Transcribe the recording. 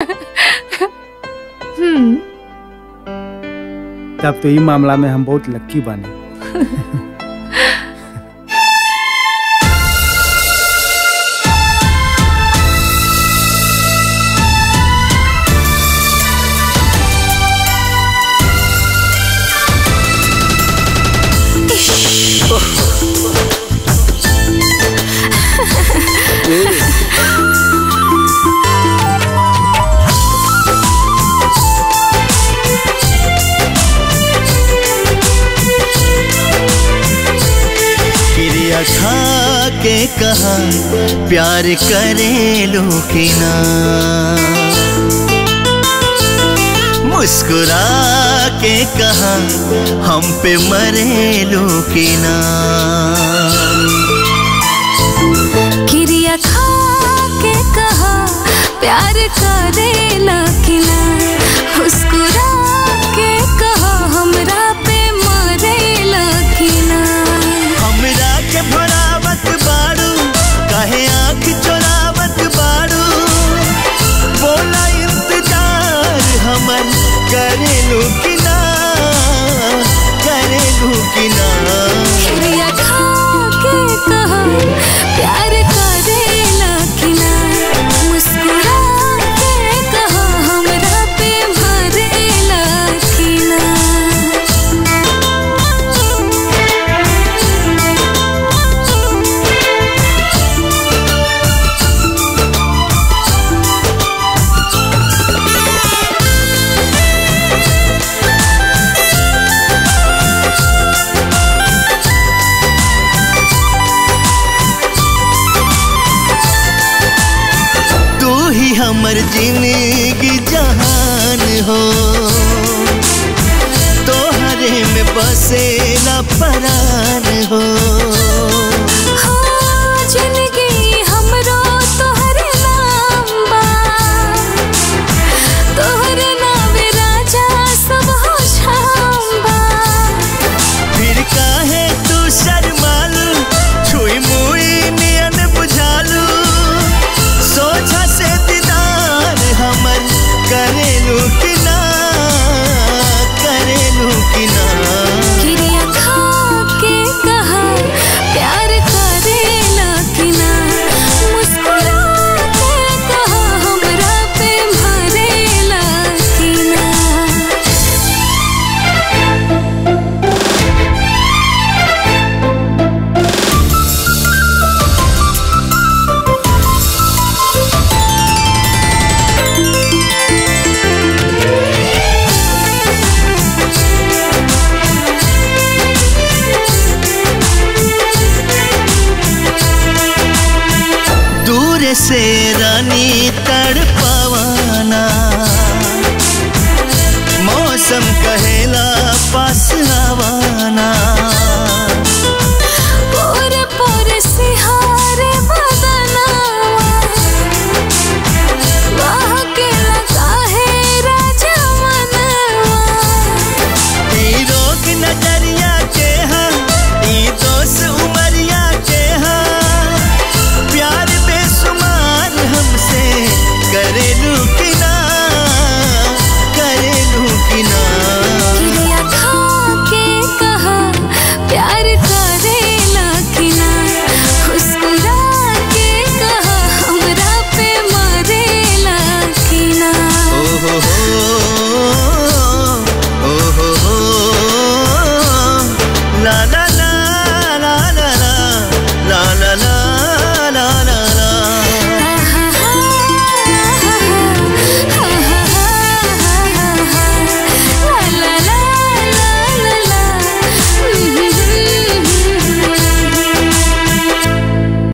हम्म तब तो ई मामला में हम बहुत लक्की बानी क्रिया खा के कहा प्यार करे लो कि ना मुस्कुरा के कहा हम पे मरे लो कि ना क्रिया खा के कहा प्यार करेला कि ना मुस्कुरा के कहा हमरा पे मरेला कि ना हमरा के भरावत बाड़ू काहे आँख चोरावत बाड़ू बोला इंतजार हमर करेलू कि ना करेलू कि ना क्रिया खा के कहा प्यार करेला कि ना मुस्कुरा के कहा हमरा पे मरेला कि ना तू ही हमर जिंदगी जहान हो तोहरे में बसेला परान हो